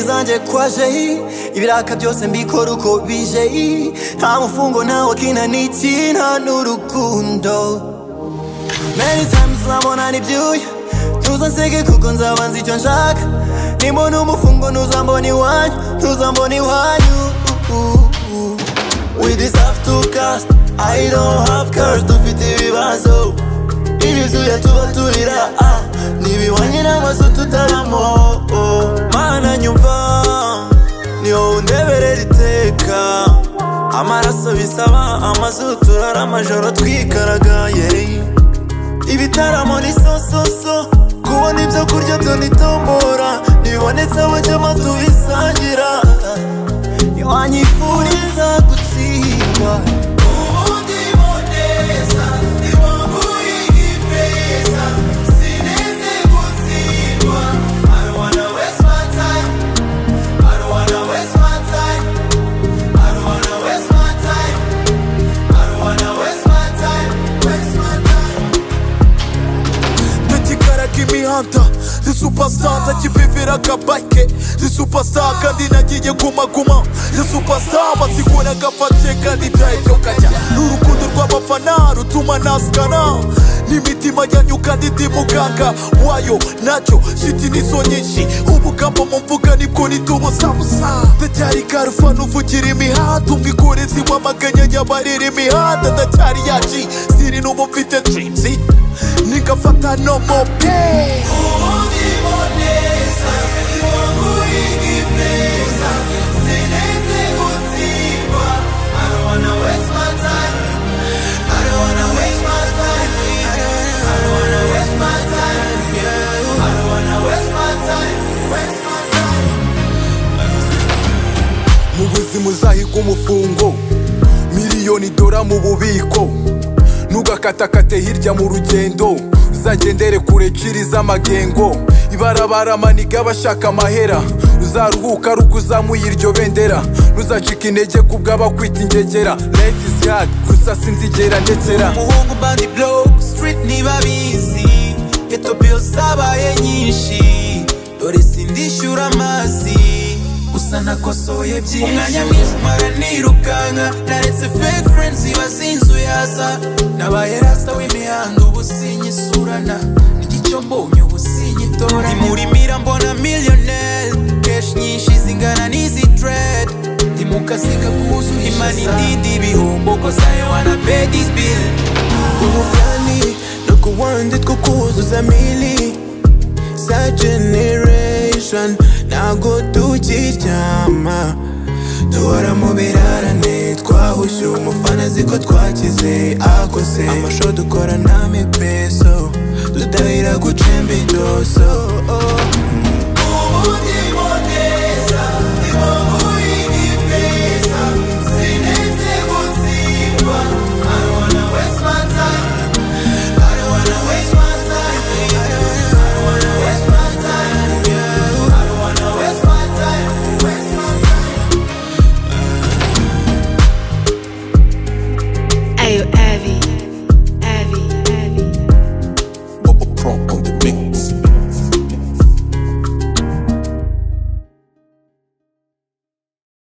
kanjye kwa jeyi ibiraka byose mbikora uko bijeyi nta mufungo ntawe kina n'ikina n'urukundo many times nabona ni byuya ntuzaseke kuko nzaba nzi icyo nshaka nimbona umufungo ntuzambona iwanyu ntuzambona iwanyu we deserve to cast I don't have curse dufite ibibazo ibibyuya tuba turira ah ntibihwanye n'amaso tutaramo oh. mana nyumva ni wowe undeberera iteka amaraso bisaba amazu turara amajoro twikaragaye ibitaramo ni sososo kubona ibyo kurya byo nitombora ntibibonetse abajyama tubisangira wanyifuriza gutsindwa ubundi boneza ntiwaguye ifeza sineze gutsindwa I don't wanna waste my time I don't wanna waste my time I don't wanna waste my time I don't wanna waste my time waste my time ntakigara k'imihanda ndi supasita ntakibivira akabake ndi supasita kandi nagiye gumaguma ndi supasita basigura agaface kandi ntacyo kajya ni urukundo rw'abafana rutuma nasikana n'imitima yanyu kandi ndi muganga wayo nacyo shiti nizo nyinshi ubugambo mu mvuga nibwo nitubusabusa ndacyari garufana uvugira imihanda umwe ikurezi w'amaganya y'abarira imihanda ndacyari yaci siri n'ubumfite dreams nigafata no more pain ubundi boneza ntiwaguye ifeza sineze gutsindwa I don't wanna waste my time I don't wanna waste my time I don't wanna waste my time yeah. I don't wanna waste my time waste my time mu buzima uzahiga umufungo miliyoni dora mu bubiko ntugakatakate hirya mu rugendo uzagendere kure ciri z'amagengo ibarabara maniga abashaka amahera uzaruhuka ruko uzamuye iryo bendera ntuzacika intege kubw'abakwita ingegera life is hard gusa sinzigera ndekera umuhungu bandi block street ntibabizi geto bill zabaye nyinshi dore sindishyura amazi gusa nakosoye byinshi umwanya mwinshi mara nirukanka naretse fake friends iba zinzu yaza nabaye rasta w'imihanda ubu sinyisurana n'igicyo mbonye ubu sinyitorane ndi muri mira mbona millionaire cash nyinshi zingana n'izi dread ndi mu kazi kakuzuye imana indinda ibihombo cause I wanna pay this bill ubugani no kuwandi two kuzuza mili za generation ntago tukiryama duhora mu birarane twahushe umufana ziko twakize akose amasho dukora nta mipeso dudahira gucemba idoso ubundi bwo